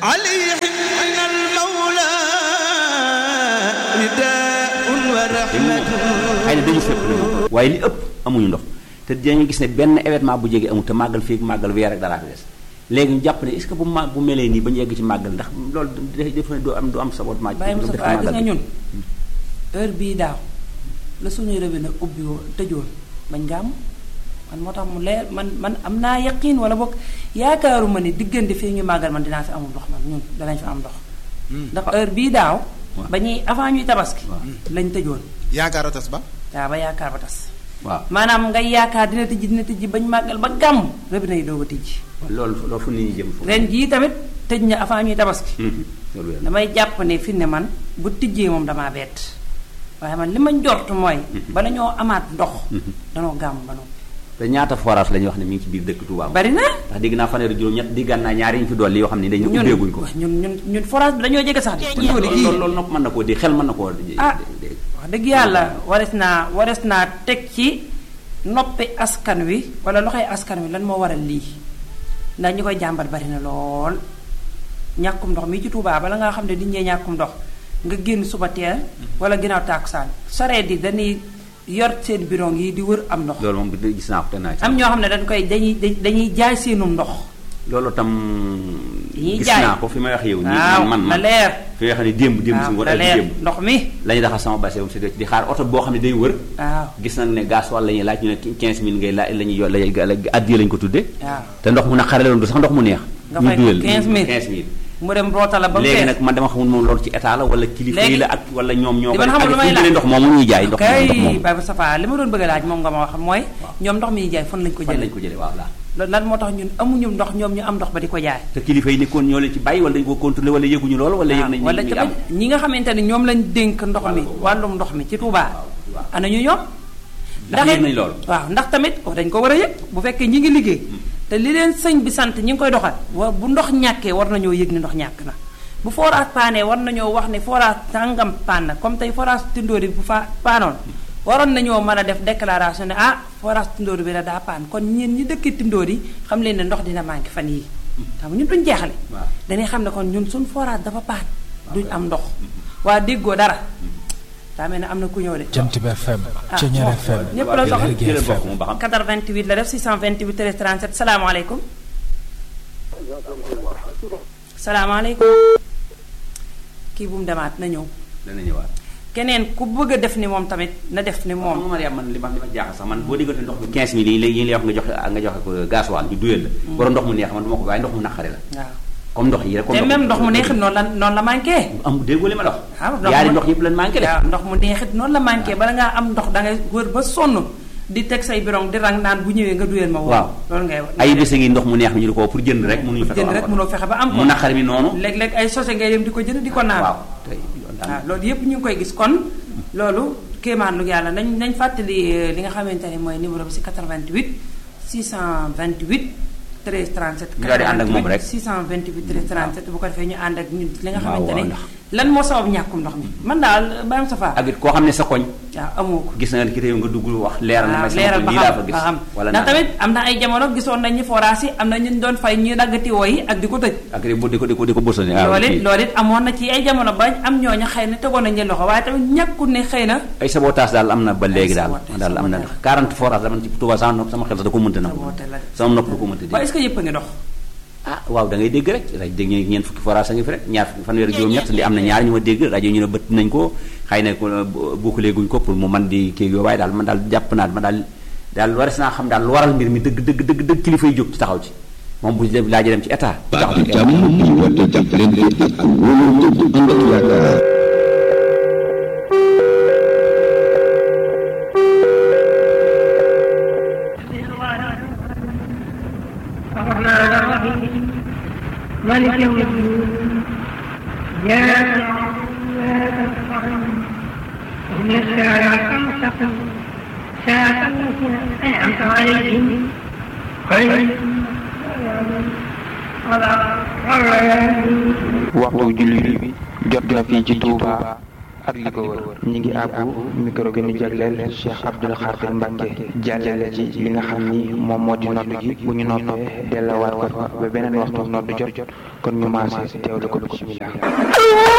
عليهم من المولى نداء ورحمة xëy na dañu fépp nag waaye li ëpp amuñu ndox te dañu gis ne benn événement bu jege amul te màggal fii màggal weer rek dara fi des léegi ñu jàpp ne est-ce que bu ma bu melee nii ba ñu yegg ci màggal ndax loolu def na du am du am sabotement Baye du def Moustapha gis màggal nga bi. ñun heure bii daaw la suñuy robinet ubbi woon tëjoon bañ gàmm man moo tax mu leer man man am naa yaqiin wala boog yaakaaruma ni diggante fii ñu màggal man dinaa fi amul ndox man ñun danañ fi am ndox ndax heure bii daaw Waaw. ba ñuy avant ñuy tabaski Waaw. lañ tëjoon yaakaar a tas ba waaw ba yaakaar ba tas waaw maanaam ngay yaakaar dina tijji dina tijji bañ màggal ba gàmm robinet yi doog a tijji loolu loolu fu nit ñi jëm foofu. ren jii tamit tëj na avant ñuy tabaski Mhm. loolu wér na. damay jàpp ne fi ne man bu tijjee moom damaa bett waaye man li ma njort mooy bala ñoo amaat ndox danoo gàmm ba noppi te ñaata forage la ñuy wax ne mi ngi ci biir dëkk Touba. bari na ndax dégg naa fanweeri juróom ñett diggaan naa ñaari ñu fi dolli yoo xam ne dañu ñun ubbeeguñ ko. ñun ñun ñun forage bi dañoo jege sax di tundóo di loolu gii loolu loolu nopp mën na koo di xel mën na koo di. ah di- wax dëgg yàlla wares naa wares naa teg ci noppi askan wi wala loxoy askan wi lan moo waral lii ndax ñi koy jàmbat bari na lool ñàkkum ndox mi ci Touba bala ngaa xam ne di ñee ñàkkum ndox nga génn suba teel wala ginnaaw tàkkusaan sareet yi dañuy yor seen bidon yi di wër am ndox loolu moom bi gis naa ko te naa ci. am ñoo xam ne dañ koy dañuy dañuy jaay seenum ndox loolu tam. Dañuy gis jaay. naa ko fi may wax yow. nii waaw man man na man leer fi may wax ne démb démb si waaw ngoon na ak leer démb. ndox mi la ñuy daxal sama base si di xaar oto boo xam ne day wër. waaw gis nañ ne gaz wala la ñuy laaj ñu ne 15000 ngay laaj la ñuy yo la ñuy addiya lañ ko tuddee. waaw te ndox mu naqare la doon du sax ndox mu neex. nga ñu fay ko duyal 15000 15000. mu dem roota la ba mu léegi fees nag man dama xamul moom loolu ci état la wala kilifa yi Léegi- la ak wala ñoom ñoo li ko man xamul lu may ak fu ñu laaj. jëlee ndox moomu ñuy jaay ndox moomu ndox kay moomu Baye Moustapha li ma doon bëgg a laaj moom nga ma wax mooy ñoom ndox mi ñuy jaay fan lañ ko fan lañ jëlee ko jëlee waaw la loolu lan moo tax ñun amuñu ndox ñoom ñu am ndox ba di ko jaay te kilifa yi nekkoon ñoo leen ci bàyyi wala dañu ko contrôlé wala yëguñu loolu wala yëg nañ wala ñu ngi am tamit ñi nga xamante ne ñoom lañ dénk ndox mi Wàllu boobu. wàllum ndox mi ci Touba waaw. ana ñu ñoom Ndax yëg nañ loolu. waaw ndax tamit wax dañ ko war a yëg bu fekkee ñi ngi liggéey te li leen sëñ bi sant ñi ngi koy doxal wa bu ndox ñàkkee war nañoo yëg ni ndox ñàkk na bu forage paanee war nañoo wax ne forage tàngam paan na comme tey forage Tindóori bu fa paanoon waroon nañoo mën a def déclaration ne ah forage Tindóori bi la daa paan kon ñeen ñi dëkk Tindóori xam leen ne ndox dina manqué fan yii xam nga ñun duñ jeexale waaw. dañuy xam ne kon ñun suñ forage dafa paan duñ am ndox waa déggoo dara daa mel ne am na ku ñëw de Jant bi FM ah Ceñeer FM ñëpp la soxla Lergui jëlal FM bokk mu ba xam 88 la def 628 13 37 salaamaaleykum salaamaaleykum kii bu mu demaat na ñëw dana ñëwaat keneen ku bëgg a def ni moom tamit na def ni moom moom Mariam man li ma li ma jaaxal sax man boo diggante ndox mi 15000 yi léegi yi lay wax nga joxe nga joxe ko gasoil ñu duyal la borom ndox mu neex man du ma ko waaye ndox mu naqare la waaw comme ndox yi rek comme te même ndox mu neexit noonu la noonu la manqué am déggoo li ma la wax waaw ndox yaari mu- ndox yëpp lan manqué de waaw ndox mu neexit noonu la manqué bala ngaa am ndox da ngay wër ba sonn di teg say birong di rang naan bu ñëwee nga duyal ma woo waaw loolu ngay wax ay bés ngi ndox mu neex mi ñu di ko pour jënd rek mënuñu fexe jënd ba am rek ko. mënoo fexe ba am ko mu naqare mi noonu léeg-léeg ay sose ngay dem di ko jënd di ko naan waaw tey yoon daal waaw loolu yëpp ñu ngi koy gis kon loolu kéemaan lu yàlla nañ nañ fàttali euh, li nga xamante ne mooy numéro bi si 88 628 13 37 Ñu daal di ànd ak moom rek. 628 13 37 bu ko defee ñu ànd ak ñun li nga waaw, xamante ne waaw, ndax- lan moo sabab ñàkkum ndox mi man daal Baye Moustapha ak it koo xam ne sa koñ waaw amoo ko gis na nga ki tey nga dugg wax leeral na waaw may sama leeral koñ ba lii laa xam fa ba gis xam wala ndax naan. tamit am na ay jamono gisoon nañ ñu forage yi am na ñu doon fay ñuy daggati woo yi ak di ko tëj ak di ko di ko di ko di ko bësal waaw loolu it kii. loolu it amoon na ci ay jamono ba am ñooña xëy na tegoon nañ leen loxo waaye tamit ñàkkul ne xëy na ay sabotage daal am na ba léegi daal sabotage, daal am na sabotage. 40 forage dama ci Touba sama nopp sama xel sax da ko mënta na Sabotage la de. sama nopp da ko mënta waaye dégg est-ce que yëpp a ngi dox ah waaw da ngay dégg rek rajo dégg ñu ñeent fukki forage a ngi fi rek ñaar fukki fanweer ak juróom-ñett li am na ñaar ñu ma dégg rajo ñu ne bëtt nañ ko xëy na ko boucler guñ ko pour mu man di kii yooyu waaye daal man daal jàpp naa man daal daal wares naa xam daal lu waral mbir mi dëgg dëgg dëgg dëgg kilifa yi jóg ci taxaw ci moom bu dem laajee dem ci état taxaw baatu ci jàmm bi woote jàppalante ak wóolante bu ànd ak yaakaar الرحمن الرحيم مالك يوم الدين إياك نعبد وإياك نستعين اهدنا الصراط المستقيم صراط الذين أنعمت عليهم غير المغضوب عليهم ولا الضالين waxtu julli bi jot na fii ci Touba ak li ko wër ñi ngi àbbu micro bi ñu jagleel Cheikh Abdoul Khadir Mbacke jàllale ci li nga xam ni moom moo di nodd gi bu ñu noppee dellawaat ko fa ba beneen waxtu nodd jot kon ñu maase teewlu ko bismillah